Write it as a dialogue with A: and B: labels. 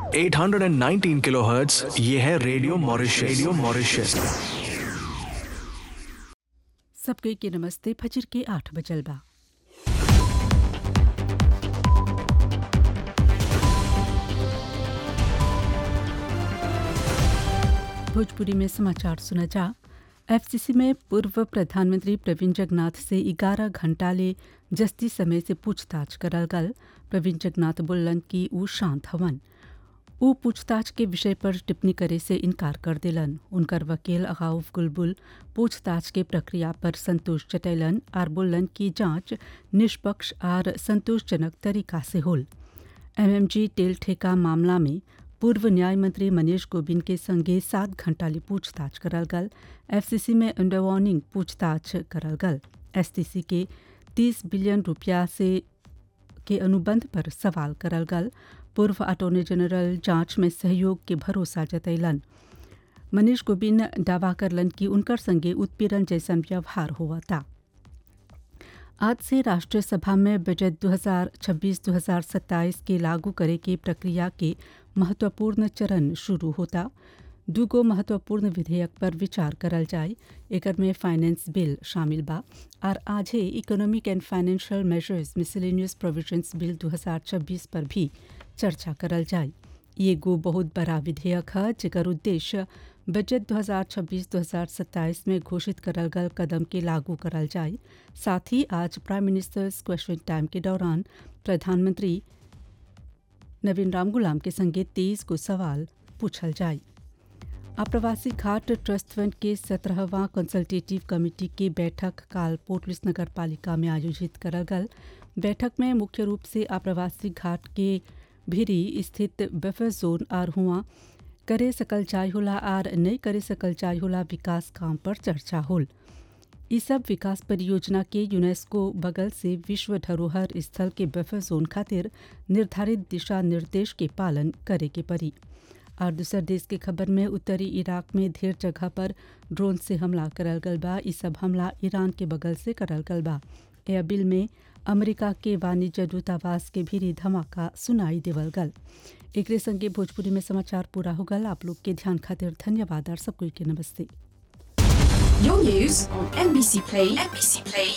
A: 819 kilohertz ये है radio Mauritius radio Mauritius
B: सबके के नमस्ते फजर के आठ बजल बा भोजपुरी में समाचार सुना जा एफसीसी में पूर्व प्रधानमंत्री प्रवीण जगन्नाथ से 11 घंटा ले जस्ती समय से पूछताछ करल गल प्रवीण जगन्नाथ बोलन कि ऊ शांत हवन ऊ पूछताछ के विषय पर टिप्पणी करे से इनकार कर दिलन उनकर वकील अगाउफ गुलबुल पूछताछ के प्रक्रिया पर संतोष जतैलन और बोलन कि जांच निष्पक्ष और संतोषजनक तरीका से होल एमएमजी तेल ठेका मामला में पूर्व न्याय मंत्री मनीष गोबिंद के संगे सात घंटा ले पूछताछ करल गल एफसीसी में अंडर वार्निंग पूछताछ करल गल एसटीसी के 30 बिलियन रुपया से के अनुबंध पर सवाल करल गल पूर्व अटॉर्नी जनरल जांच में सहयोग के भरोसा जतैलन मनीष गोबिंद दावा करलन कि उनकर संगे उत्पीड़न जैसन व्यवहार हुआ था आज से राष्ट्रीय सभा में बजट 2026-2027 के लागू करे के प्रक्रिया के महत्वपूर्ण चरण शुरू होता दूगो महत्वपूर्ण विधेयक पर विचार करल जाए एकर में फाइनेंस बिल शामिल बा और आज ही economic and financial measures miscellaneous provisions bill 2026 पर भी चर्चा करल जाए ये गो बहुत बड़ा विधेयक है जेकर उद्देश्य बजट 2026-2027 में घोषित करल गल कदम के लागू करल जाए साथ ही आज प्राइम मिनिस्टर्स क्वेश्चन टाइम के दौरान प्रधानमंत्री नवीन रामगुलाम के संगे तेईस को सवाल पूछल जाए आप्रवासी घाट ट्रस्ट फंड के सत्रहवां कंसल्टेटिव कमेटी की बैठक काल पोर्टलिस नगर पालिका में आयोजित करल गल बैठक में मुख्य रूप से आप्रवासी घाट के भिरी स्थित बफर जोन और हुआ करे सकल चाय होला आर नहीं करे सकल चाय होला विकास काम पर चर्चा होल ई सब विकास परियोजना के यूनेस्को बगल से विश्व धरोहर स्थल के बफर जोन खातिर निर्धारित दिशा निर्देश के पालन करे के पड़ी और दूसर देश के खबर में उत्तरी इराक में ढेर जगह पर ड्रोन से हमला करल गल बा ई सब हमला ईरान के बगल से करल गल बा एयरबिल में अमेरिका के वाणिज्य दूतावास के भी धमाका सुनाई देवल गल एक संगे भोजपुरी में समाचार पूरा हो गल आप लोग के ध्यान खातिर धन्यवाद और सबको के नमस्ते
C: Your news on NBC Play, NBC Play,